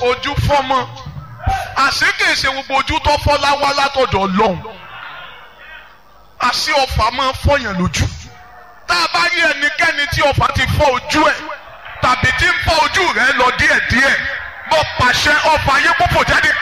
ojú fọ́mọ àṣé kìí ṣe gbogbo ojú tó fọ́ láwá látọ̀dọ̀ ọlọ́run àṣé ọfà máa ń fọyàn lójú tá a bá rí ẹnikẹ́ni tí ọfà ti fọ́ ojú ẹ̀ tàbí tí ń fọ́ ojú rẹ̀ lọ díẹ̀díẹ̀ bó pàṣẹ ọfà ayé púpọ̀ jáde.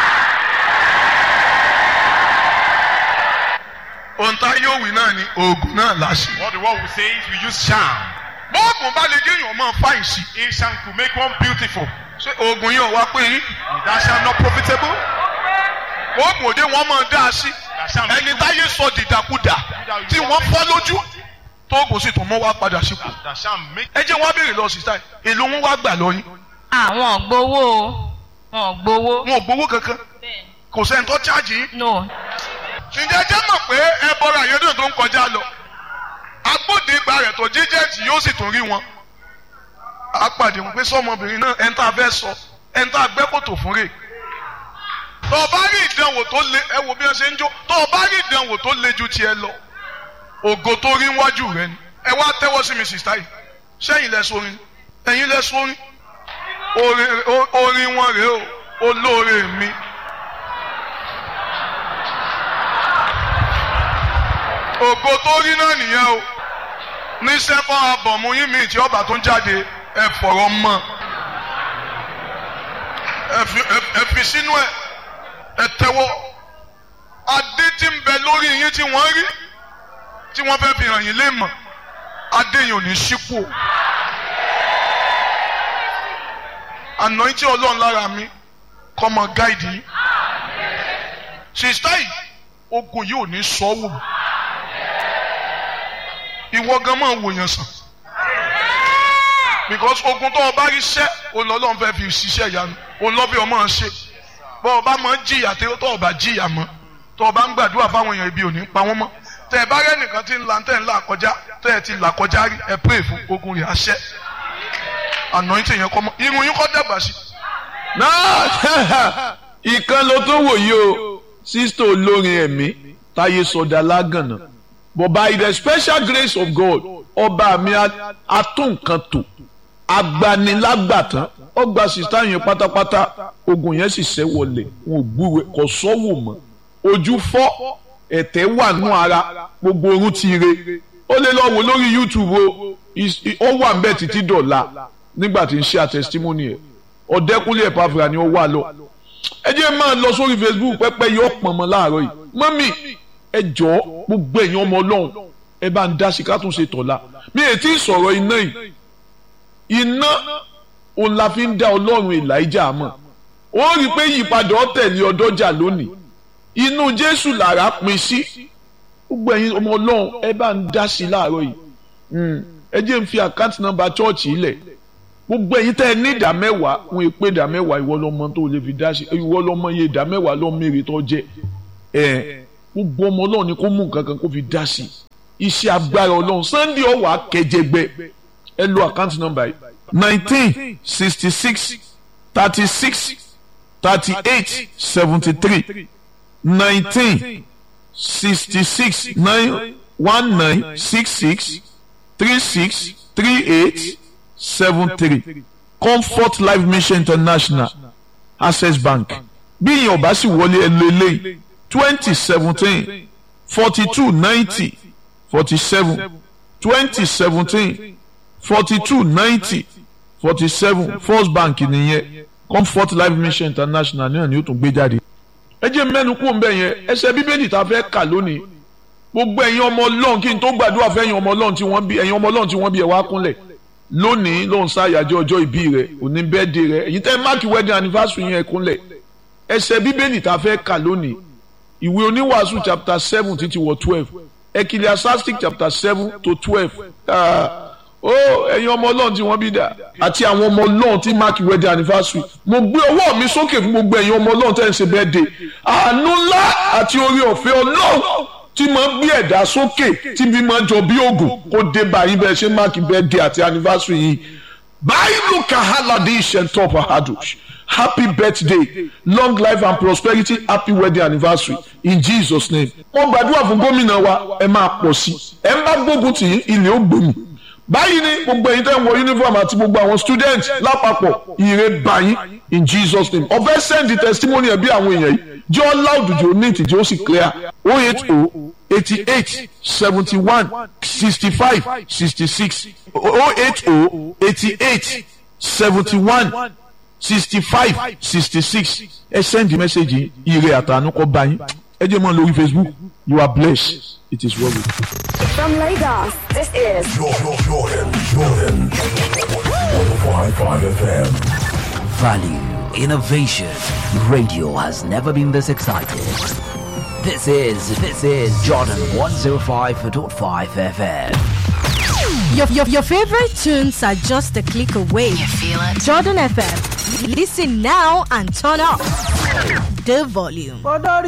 ohun tá yóò wí náà ni oògùn náà láṣẹ. What the world will say is we use charm. bóògùn bá lè géèyàn máa fáyìn sí. A charm to make one beautiful. ṣé oògùn yóò wá pé yín. Is that charm not profitable? oògùn òde wọn máa dá a sí. That charm make ẹni táyé sọ dìdàkudà tí wọ́n fọ́ lójú tóògùn sì tún mọ́ wá padà sípò. that charm make ẹ jẹ́ wọ́n á béèrè lọ sí táyì èlò wọn wá gbà lọ́yìn. àwọn gbowó o wọn gbowó. wọn ò gbowó kankan kò sẹ́ni tó cháàjì yín. no ǹjẹ́ jẹ́ mọ̀ pé ẹ bọ́ra àyẹ́dùn tó ń kọjá lọ agbódegba rẹ̀ tó jíjẹ́ẹ̀tì yóò sì tún rí wọn. a pàdé wọn pé sọmọbìnrin náà ẹni tá a fẹ́ sọ ẹni tá a gbẹ́ kòtò fún rè. tó o bá rí ìdánwò tó le ẹ wo bí wọ́n ṣe ń jó tó o bá rí ìdánwò tó le ju tiẹ̀ lọ ògo tó rí wájú rẹ ni ẹ wá tẹ́wọ́ sí mi sìstáì sẹ́yìn lẹ sórin ẹ̀yin lẹ sórin orin o- orin wọn rèé o olóore mi. ògo tó rí náà nìyẹn o ní sẹ́kọ̀ abọ̀mú yín mi tí ọba tó ń jáde ẹ fọ̀rọ̀ mọ́ ẹ fi- ẹ- ẹ fi sínú ẹ ẹ tẹ́wọ́ adé tí ń bẹ lórí yín tí wọ́n rí tí wọ́n fẹ́ fi hàn yín lé mọ̀ adé yìí ò ní sípò àná tí ọlọ́run lára mi kọ́ mọ gáìdì yìí sista yìí ogun yìí ò ní sọ́wọ́ ìwọ gan máa wòyàn sàn because ogun tó o bá rí sẹ́ olọ́lọ́run fẹ́ fi ṣiṣẹ́ ìyanu olọ́bí ọmọ ṣe bọ́ ọ bá máa ń jìyà tí tó o bá jìyà mọ́ tó o bá ń gbàdúrà fáwọn èèyàn ibi ò ní pa wọ́n mọ́ tẹ ẹ bá rẹ́ nìkan tí ń la tẹ̀ ń là kọjá tẹ ẹ ti là kọjá rí ẹ pray fún ogun rẹ̀ àṣẹ anointing yẹn kọ́ mọ́ irun yín kọ́ dàgbà sí náà ìkan ló tó wò yìí o sísítò olórin ẹ̀mí táyé sọdá lágànà but by the special grace of God ọba mi atúnkan tò agbanilágbàtàn ó gba sísítà yẹn pátápátá ogun yẹn sì ṣẹ́ wọlé wọn ò gbúwe kò sọ́wọ́ mọ́ ojú fọ́ ẹ̀tẹ̀ wà nù ara gbogbo orun ti re ó lè lọ wò lórí YouTube o Is- ó wà ń bẹ̀ títí dọ̀la nígbà tí ń ṣe àtẹ̀sítímọ́nì ẹ̀ ọ̀dẹ́kúnlé ẹ̀pàfìrà ni ó wà lọ. ẹ jẹ́ máa lọ sórí Facebook pẹ́pẹ́ yóò pọ̀n mọ́ láàárọ̀ yìí mọ́mì ẹ jọ̀ọ́ gbogbo ẹ̀yin ọmọ ọlọ́run ẹ bá ń dá sí ká tún ṣe tọ̀la mi ò tí ì sọ̀rọ̀ iná yìí iná òun la fi ń dá ọlọ́run Èlíjà mọ̀ ó rí i pé ìyípadà ọ̀tẹ̀lẹ̀ ọdọ́jà lónìí inú Jésù làrá pin sí gbogbo ẹ̀yin ọmọ ọlọ́run ẹ bá ń dá sí láàárọ̀ yìí Mm. ẹ jẹ́ ń fi àkáǹtì nọ́mbà chọ́ọ̀chì ilẹ̀ gbogbo ẹ̀yin tẹ́ ẹ ní ìdá mẹ́wàá wọn è pé ìdá mẹ́wàá ìwọ lọmọ tó lè fi dá sí ìwọ lọmọ iye ìdá mẹ́wàá lọ mèrè tó jẹ ẹ gbogbo ọmọ Ọlọ́run ni kó mú nǹkan kan kó fi dá sí iṣẹ́ agbára Ọlọ́run Sunday ọwọ akẹjẹgbẹ ẹ lo àkáǹtì nọ́mbà yìí nineteen sixty six thirty six thirty eight seventy three nineteen sixty six nine one nine six six three six three eight seven three comfort life mission international access bank bí ìyẹn ọba sì wọlé ẹlò eléyìí twenty seventeen forty two ninety forty seven twenty seventeen forty two ninety forty seven first bank nìyẹn comfort life mission international náà ni ó tún gbé jáde. ẹ jẹ́ mẹ́nu kú òǹbẹ̀ yẹn ẹsẹ̀ bíbélì tá a fẹ́ kà lónìí gbogbo ẹ̀yin ọmọ ọlọ́run kí n tó gbàdúrà fẹ́ ẹ̀yin ọmọ ọlọ́run tí wọ́n bí ẹ̀yin ọmọ ọlọ́run tí wọ́n bí ẹ̀ wá kúnlẹ̀ lónìí ló ń ṣàyájọ́ ọjọ́ ìbí rẹ̀ òní bẹ́ẹ̀dẹ̀ rẹ̀ èyí tẹ́ máàkì wedding anniversary yẹn kúnlẹ̀ ẹsẹ̀ bíbélì tá a fẹ́ kà lónìí ìwé oníwàásù chapter seven títí wọ twelve ecclesiastic chapter seven to twelve ó ẹ̀yin ọmọ ọlọ́run tí wọ́n bí dà àti àwọn ọmọ ọlọ́run tí máàkì wedding anniversary mo gbé ọwọ́ mi sókè fún gbogbo ẹ̀yin ọmọ ọlọ́run tẹ́ ń ṣe birthday àánú ńlá àti orí ọ̀fẹ́ ọlọ́run tí máa ń gbé ẹ̀dá sókè tí bí máa jọ bí ògùn kó dé báyìí bẹ́ẹ̀ ṣe máàkì birthday àti anniversary yìí báyìí kahaladi ishentop ahadush happy birthday long life and prosperity happy wedding anniversary in jesus name. wọ́n gbàdúrà fún gómìnà wa ẹ máa pọ̀ sí i ẹ ń bá gbógun tì í ilé ó gbòmù. báyìí ni gbogbo ẹ̀yin tẹ́ ń wọ uniform àti gbogbo àwọn student lápapọ̀ ire báyìí in jesus name ọ̀fẹ́ send the testimony ẹ̀ bí àwọn èèyàn yìí jẹ́ ọ́ loud jù ní ìtìjú ó sì clear oh eight oh eighty eight seventy one sixty five sixty six oh eight oh eighty eight seventy one sixty five sixty six ẹ send the message yìí ire àtànú kọ́ bá yín ẹ jẹ́ mọ́ lórí facebook you are blessed it is well with you. From Lagos, this is Jordan, Jordan, Jordan. 105.5 FM. Value, innovation. Radio has never been this excited. This is, this is Jordan 105.5 FM. Your, your, your favorite tunes are just a click away. You feel it? Jordan FM. Listen now and turn up the volume.